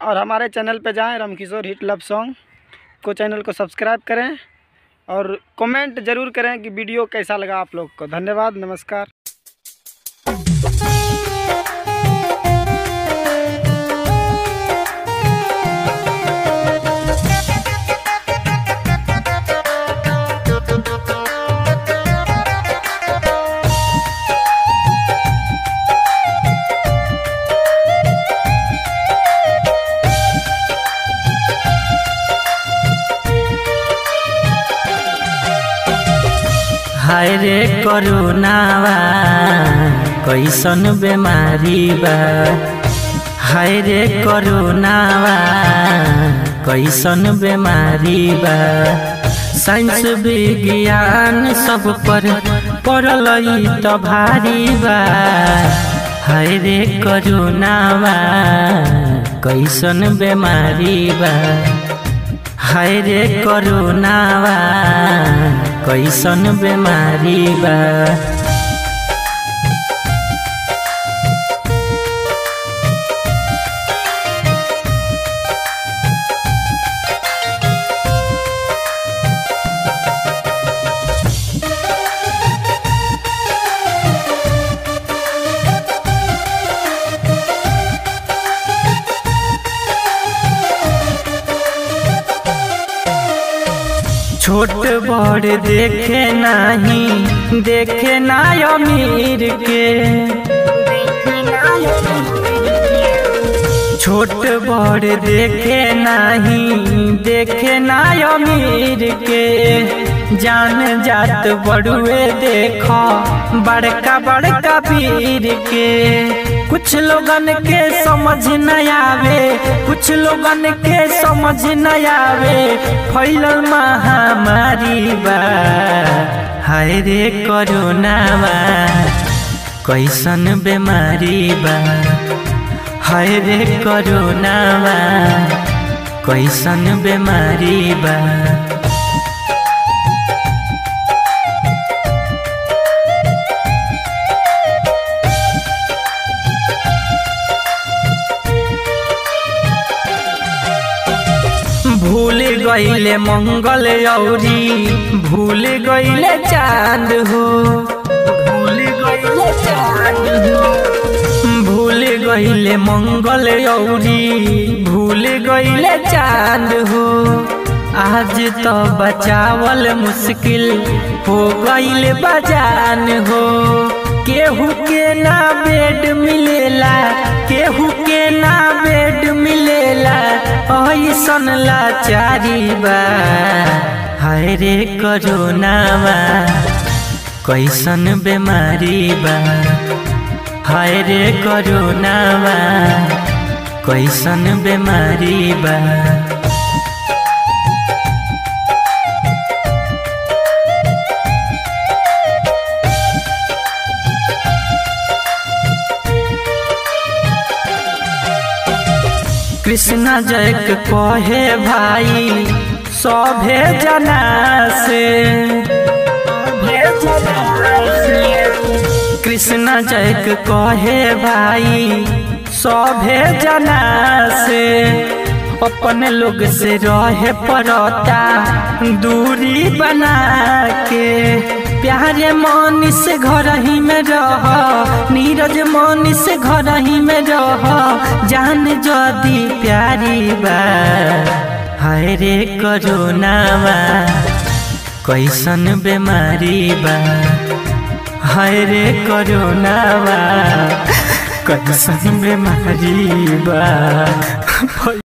और हमारे चैनल पे जाएं रामकिशोर हिट लव सॉन्ग को चैनल को सब्सक्राइब करें और कमेंट ज़रूर करें कि वीडियो कैसा लगा आप लोग को धन्यवाद नमस्कार हाय रे करुणावा कैसन बेमारी बा हाय रे करुणावा कैसन बेमारी बा साइंस विज्ञान सब पर पड़ल त भारी बा हाय रे करुणावा कैसन बेमारी बा हाय रे करुणावा कैसन बेमारी बा छोट बड़ देखे नाही देखे ना अमीर के छोट बड़ देखे नाही देखे ना अमीर के जान जात बड़ुए देख बड़का बड़का पीर के कुछ लोगन के समझ न आवे कुछ लोगन के समझ न आवे फैलल महामारी बा हाय रे करोनावा कैसन बेमारी बा हाय रे करोनावा कैसन बेमारी बा भूल गईले मंगल औरी भूल गईले चांद हो भूल गईले चांद हो भूल गईले मंगल औरी भूल गईले चांद हो आज तो बचावल मुश्किल हो गईल बजान हो केहू के ना बेड मिलेला केहू के ना बेड मिलेला ऐसन लाचारी बा हाय रे करोनावा कैसन बेमारी बा हाय रे करोनावा कैसन बेमारी बा कृष्ण जय के कहे भाई सभे जना से कृष्ण जय के कहे भाई सभे जना से अपन लोग से रहे पड़ता दूरी बना के प्यारे मनी से घर ही में रह नीरज मनी से घर ही में रह जान जदी प्यारी बा हाय रे करोनावा कैसन बेमारी बा हाय रे करोनावा कैसन बेमारी बा